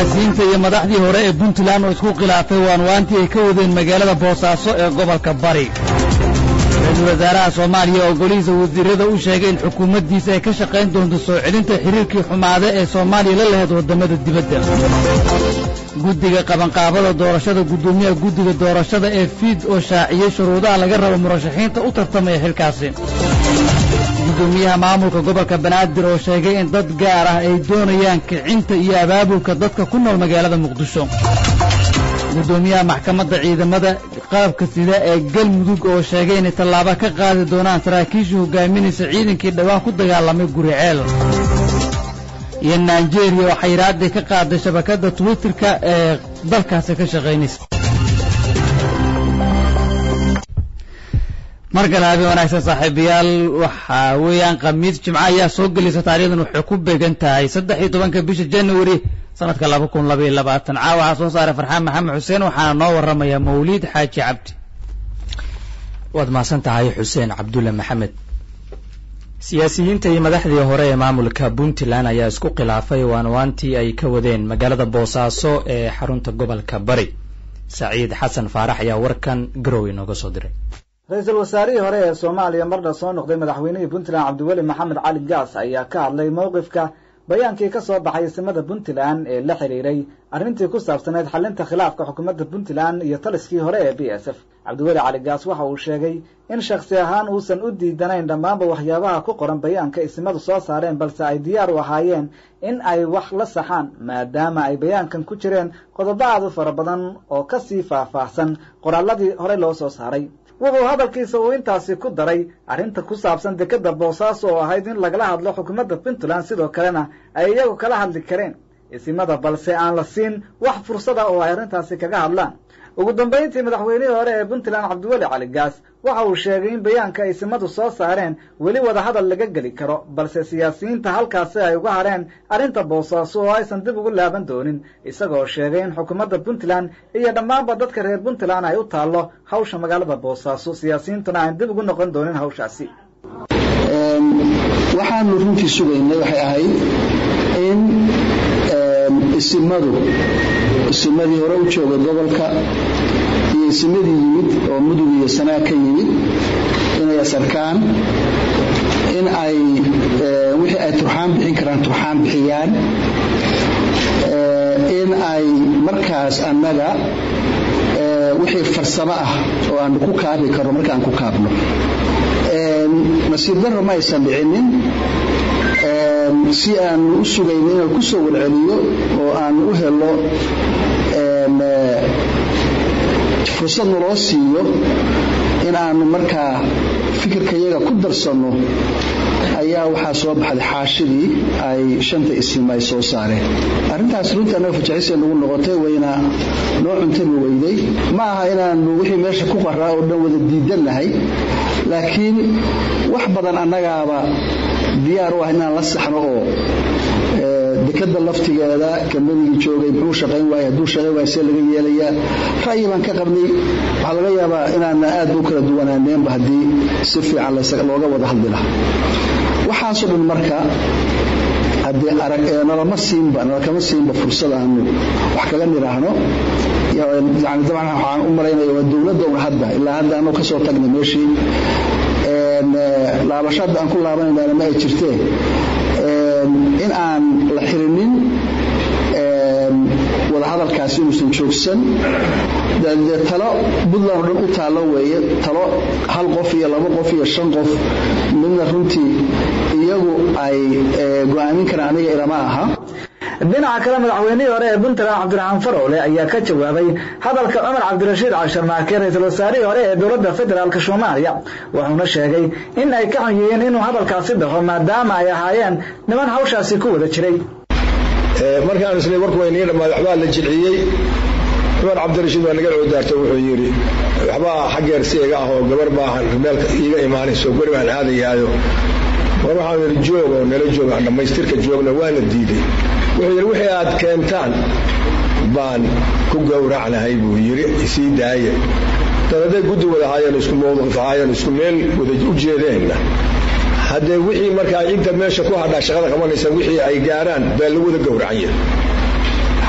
siyaasiyiinta iyo madaxdii hore ee puntland oo isku khilaafay waanwaantii ay ka wadeen magaalada boosaaso ee gobolka bari ra-iisul wasaaraha soomaaliya oo golihiisa wasiirada u sheegay in xukuumaddiisa ay ka shaqayn doonto soo celinta xiriirkii xumaade ee soomaaliya la lahayd waddamada dibadda guddiga qabanqaabada doorashada guddoomiyaha guddiga doorashada ee fiid oo shaaciyey shuruudaha laga rabo murashaxiinta u tartamaya xilkaasi guddoomiyaha maamulka gobolka banaadir oo sheegay in dad gaar ah ay doonayaan kicinta iyo abaabulka dadka ku nool magaalada muqdisho guddoomiyaha maxkamadda ciidamada qaabka sida ee galmudug oo sheegay inay tallaabo ka qaadi doonaan saraakiishii hogaaminaysa ciidankii dhowaan ku dagaalamay guriceel iyo naijeeriya oo xayraaddii ka qaaday shabakadda twitterka ee dalkaasi ka shaqaynaysa mar kale habeen wanaagsan saaxiibayaal waxaa weeyaan khamiis jimco ayaa soo gelaysa taarikhdan waxay ku beegan tahay saddex iyo tobanka bisha january sanadka laba kun laba iyo labaatan caawa waxaa soo saaray farxaan maxamed xuseen waxaana noo warramaya mawliid xaaji cabdi waad mahadsan tahay xuseen cabdulle maxamed siyaasiyiinta iyo madaxdii hore ee maamulka puntland ayaa isku khilaafay waanwaantii ay ka wadeen magaalada boosaaso ee xarunta gobolka bari saciid xasan faarax ayaa warkan garow inooga soo diray ra-iisul wasaarihii hore ee soomaaliya marna soo noqday madaxweynihii puntland cabdiweli maxamed cali gaas ayaa ka hadlay mowqifka bayaankii ka soo baxay isimada puntland ee la xidhiiray arrintii ku saabsaneyd xalinta khilaafka xukuumadda puntland iyo taliskii hore ee b s f cabdiweli cali gaas waxa uu sheegay in shakhsi ahaan uusan u diidanayn dhammaanba waxyaabaha ku qoran bayaanka isimadu soo saareen balse ay diyaar u ahaayeen in ay wax la saxaan maadaama ay bayaankan ku jireen qodobo aad u fara badan oo ka sii faahfaahsan qoraalladii horey loo soo saaray wuxuu hadalkiisa uu intaasi ku daray arrinta ku saabsan dekeda boosaaso oo ahayd in lagala hadlo xukuumadda puntland sidoo kalena ay iyagu kala hadli kareen isimada balse aan la siin wax fursada oo ay arrintaasi kaga hadlaan ugu dambayntii madaxweynihii hore ee puntland cabdiweli cali gaas waxa uu sheegay in bayaanka isimadu soo saareen weli wada hadal laga geli karo balse siyaasiyiinta halkaasi ay uga hadheen arrinta boosaaso oo aysan dib ugu laaban doonin isagoo sheegay in xukuumadda puntland iyo dhammaanba dadka reer puntland ay u taallo hawsha magaalada boosaaso siyaasiyiintuna aan dib ugu noqon doonin hawshaasi waxaanu runtii sugaynay waxay ahayd in isimadu isimadii hore u joogay gobolka iyo isimadii yimid oo mudug iyo sanaa ka yimid inay asarkaan in ay wixii ay turxaan bixin karaan turxaan bixiyaan in ay markaas annaga wixii farsamo ah oo aanu ku kaabi karno markaan ku kaabno nasiib darro ma aysan dhicinin si aanu u sugayno inaan ku soo warceliyo oo aanu u helo fursad naloo siiyo in aanu markaa fikirkayaga ku darsanno ayaa waxaa soo baxday xaashidii ay shanta isim ay soo saareen arrintaas runtii annaga fajaxisay nagu noqotay wayna noo cuntami weyday ma aha inaanu wixii meesha ku qaraa oo dhan wada diidannahay laakiin wax badan annagaaba diyaar u ah inaan la saxno oo dekada laftigeeda kambanigii joogay muxuu shaqayn waaya hadduu shaqayn waaya see laga yeelayaa ra'yi baan ka qabnay waxaa laga yaabaa inaana aad u kala duwanaaneenba haddii si fiican looga wada hadli lahaa waxaasoo dhan marka haddii arag nalama siinba nalakama siinba fursad aanu wax kaga nidhaahno yani dabcan waxaan u malaynaya waa dowladda un hadda ilaa hadda anuu ka soo tagnay meeshii laabasho hadda aan ku laabanaynaana ma ay jirtee in aan la xirinin wadahadalkaasi inuusan joogsan dee talo puntland oo dhan u taallo weeye talo hal qof iyo laba qof iyo shan qof midna runtii iyagu ay go'aamin karaan aniga ilama aha dhinaca kale madaxweynihii hore ee puntland cabdiraxmaan farowle ayaa ka jawaabay hadalka cumar cabdirashiid cashar maake ra-iisul wasaarihii hore ee dowladda federaalk soomaaliya wuxuuna sheegay in ay ka xun yihiin inuu hadalkaasi dhaho maadaama ay ahaayeen niman hawshaasi ku wada jiray markaan isla warku waynii dhammaad waxbaa la jilciyey cumar cabdirashiid waa naga coodaarta wuxuu yidhi waxbaa xaggeer si iga ah oo gabar baahan meelka iiga imaanayso guri baan aadayaayo war waxaan yidhi joog oo nala joog aan dhammaystirka joogna waana diiday wuxuu yidhi wixii aad keentaan baan ku gowracnahay buu yidhi isii daaya dad hadday guddi wada ahaayeen isku mawduuc ahaayeen isku meel wada u jeedeenna haddee wixii markaa cidda meesha ku hadhaa shaqada qabanaysa wixii ay gaaraan baa lagu wada gowracan yahay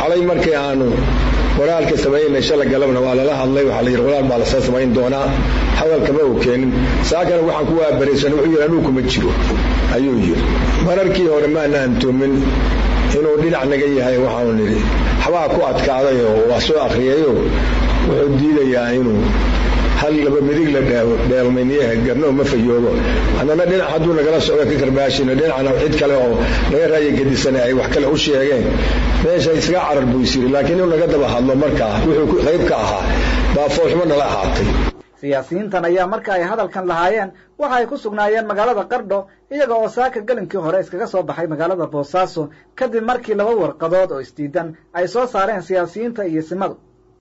xalay markii aanu walaalka samaynay shala galabna waa lala hadlay waxaa la yidhi walaal baa lasoo samayn doonaa hadalkama uu keenin saakana waxaan ku waabaraysan wuxuu yidhi anuu kuma jiro ayuu yidhi mararkii hore maana antoomin inuu dhinac naga yahay waxaanu nidhi waxbaa ku adkaaday oo waa soo akhriyayoo wuxuu diidayaa inuu hal laba midig la dheelmayniyaha garno ma fayoobo haddana dhinac hadduu nagala socdo ka karbaashino dhinacna cid kale oo naga raaya gedisana ay wax kale u sheegeen meesha isaga carar buu is yiri laakiin inuu naga daba hadlo markaa wuxuu qayb ka ahaa baa foolxumo nala ahaatay siyaasiyiintan ayaa marka ay hadalkan lahaayeen waxa ay ku sugnaayeen magaalada qardho iyaga oo saaka gelinkii hore iskaga soo baxay magaalada boosaaso kadib markii laba warqadood oo isdiidan ay soo saareen siyaasiyiinta iyo simadu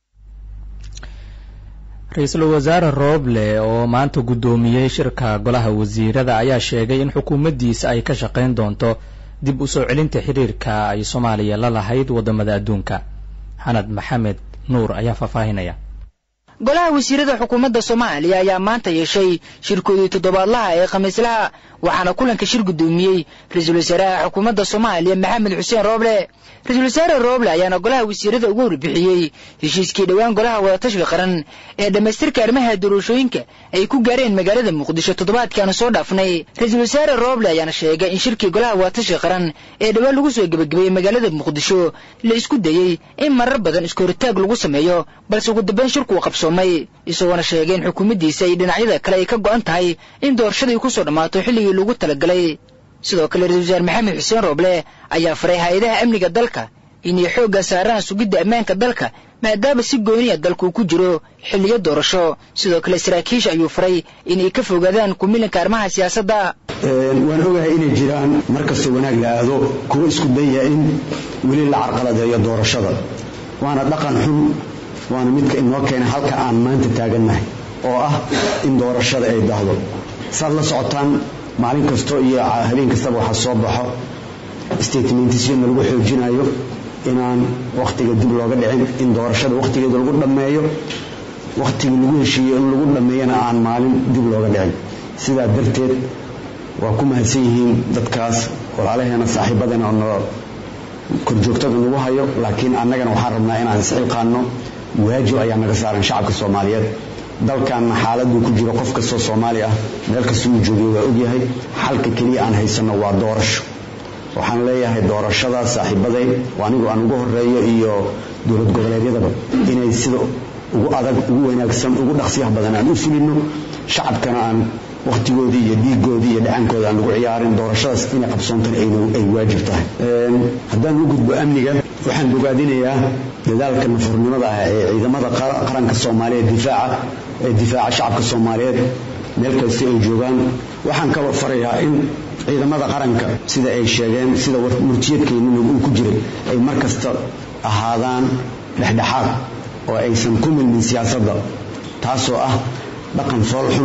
ra-iisul wasaare rooble oo maanta guddoomiyey shirka golaha wasiirada ayaa sheegay in xukuumaddiisa ay ka shaqayn doonto dib u soo celinta xiriirka ay soomaaliya la lahayd waddamada adduunka xanad maxamed nuur ayaa faahfaahinaya golaha wasiirada xukuumadda soomaaliya ayaa maanta yeeshay shirkoodii toddobaadlaha ee khamiislaha waxaana kulanka shir guddoomiyey ra-iisul wasaaraha xukuumadda soomaaliya maxamed xuseen rooble ra-iisul wasaare rooble ayaana golaha wasiirada uga warbixiyey heshiiskii dhowaan golaha wadatashiga qaran ee dhammaystirka arrimaha doorashooyinka ay ku gaareen magaalada muqdisho toddobaadkaanu soo dhaafnay ra-iisul wasaare rooble ayaana sheegay in shirkii golaha wadatashiga qaran ee dhowaan lagu soo gebagabeeyey magaalada muqdisho la isku dayey in marar badan iskooritaag lagu sameeyo balse ugu dambeyn shirku uu qabsoomay isagoona sheegay in xukuumaddiisa iyo dhinacyada kale ay ka go'an tahay in doorashadii ku soo dhammaato xilligii lagu talagalay sidoo kale ra-isul wasaare maxamed xuseen rooble ayaa faray hay-adaha amniga dalka inay xoogga saaraan sugidda ammaanka dalka maadaama si gooniya dalku ku jiro xilliyo doorasho sidoo kale saraakiisha ayuu faray inay ka fogaadaan kumilanka arrimaha siyaasadda waan ogahay inay jiraan mar kasta wanaag la aado kuwa isku daya in weli la carqaladeeyo doorashada waana dhaqan xun waana midka inoo keena halka aan maanta taagannahay oo ah in doorashada ay dahdo saad la socotaan maalin kasto iyo habeen kastaba waxaa soo baxo statementisna lagu xoojinayo inaan wakhtiga dib looga dhicin in doorashada wakhtigeeda lagu dhammeeyo wakhtigii lagu heshiiyo in lagu dhammeeyana aan maalin dib looga dhicin sidaa darteed waa ku mahadsan yihiin dadkaas walaalaheena saaxiibadana oo korjoogtada nagu hayo laakiin annagana waxaan rabnaa inaan isxilqaanno waajib ayaa naga saaran shacabka soomaaliyeed dalkanna xaaladuu ku jiro qof kastoo soomaali ah meel kasta uu joogay waa ogyahay xalka keliya aan haysanno waa doorasho waxaan leeyahay doorashada saaxiibaday anigu aan ugu horeeyo iyo dowlad goboleedyadaba inay sida ugu adag ugu wanaagsan ugu dhaqsiyaha badan aan u fulino shacabkana aan wakhtigoodii iyo dhiigoodii iyo dhacaankooda aan lagu ciyaarin doorashadaas inay qabsoontan ay waajib tahay haddaan u gudbo amniga waxaan bogaadinayaa dadaalka nafurnimada ah ee ciidamada qaranka soomaaliyeed difaaca ee difaaca shacabka soomaaliyeed meel kasta ay joogaan waxaan ka farayaa in ciidamada qaranka sida ay sheegeen sida murtiyadkeennina uu ku jiray ay mar kasta ahaadaan dhexdhexaad oo aysan ku milmin siyaasadda taasoo ah dhaqan foolxun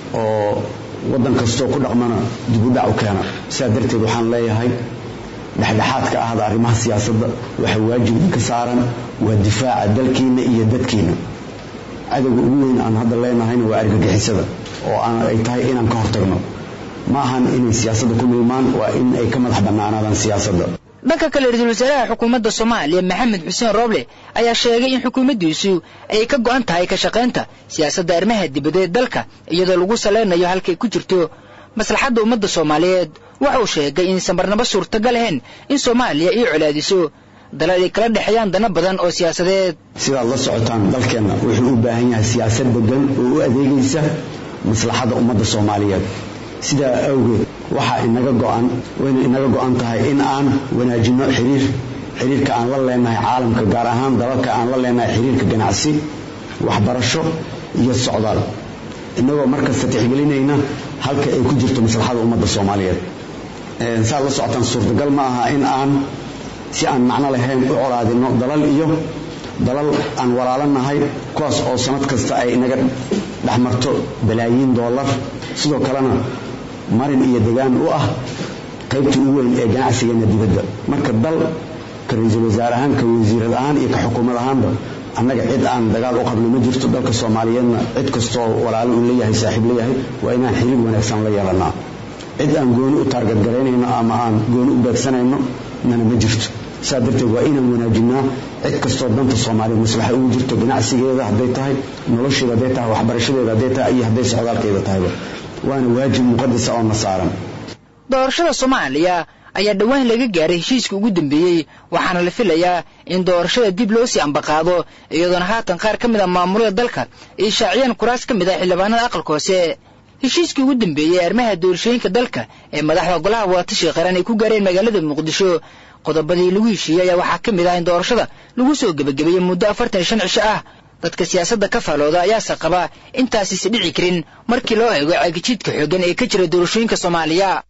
oo waddan kastoo ku dhaqmana dibudhac u keena sidaa darteed waxaan leeyahay dhexdhexaadka ahda arrimaha siyaasadda waxaa waajib ka saaran waa difaaca dalkiinna iyo dadkiinna cadowga ugu weyn aan hadda leenahayna waa argagixisada oo ay tahay inaan ka hortagno ma ahan inay siyaasadda ku milmaan waa in ay ka madax bannaanaadaan siyaasadda dhanka kale ra-iisul wasaaraha xukuumadda soomaaliya maxamed xuseen rooble ayaa sheegay in xukuumaddiisu ay ka go'an tahay ka shaqaynta siyaasadda arrimaha dibadeed dalka iyadoo lagu salaynayo halkay ku jirto maslaxadda ummadda soomaaliyeed wuxuu sheegay inaysan marnaba suurtagal ahayn in soomaaliya ay colaadiso dalal ay kala dhexeeyaan dana badan oo siyaasadeed sidaad la socotaan dalkeenna wuxuu u baahan yahay siyaasad degan oo u adeegaysa maslaxadda ummadda soomaaliyeed sidaa awgeed waxaa inaga go'an wayna inaga go'an tahay in aan wanaajinno xiriir xiriirka aan la leenahay caalamka gaar ahaan dalalka aan la leenahay xiriirka ganacsi waxbarasho iyo socdaal innagoo markasta tixgelinayna halka ay ku jirto maslaxada ummadda soomaaliyeed saad la socotaan suurtagal ma aha in aan si aan macno lahayn u colaadinno dalal iyo dalal aan walaalanahay kuwaas oo sanad kasta ay inaga dhexmarto balaayiin doolar sidoo kalena marin iyo degaan u ah qaybtii ugu weyn ee ganacsigeenna dibadda marka dal ka ra-iisul wasaare ahaan ka wasiirad ahaan iyo ka xukuumad ahaanba annaga cid aan dagaal u qabno ma jirto dalka soomaaliyeedna cid kastoo walaalo uu leeyahay saaxiib leeyahay waa inaan xiriir wanaagsan la yeelanaa cid aan gooni u taargadgaraynayno ama aan gooni u beegsanayno nana ma jirto saa darteed waa inaan wanaajinaa cid kastoo danta soomaaliya maslaxa ugu jirto ganacsigeeda hadday tahay nolosheeda hadday tahay waxbarashadeeda hadday tahay iyo hadday socdaalkeeda tahayba waana waajib muqadasa oo na saaran doorashada soomaaliya ayaa dhowaan laga gaaray heshiiska ugu dambeeyey waxaana la filayaa in doorashada dib loo sii ambaqaado iyadoona haatan qaar ka mid a maamulada dalka ay shaaciyaan kuraas ka mid ah xildhibaanada aqalka hoose heshiiskii ugu dambeeyey arrimaha doorashooyinka dalka ee madaxda golaha wadatashiga qaran ay ku gaareen magaalada muqdisho qodobadii lagu heshiiyey ayaa waxaa ka mid ah in doorashada lagu soo gebagabeeyey muddo afartan iyo shan cisho ah dadka siyaasadda ka faalooda ayaase qaba intaasisi dhici karin markii loo eego caagijiidka xooggan ee ka jira doorashooyinka soomaaliya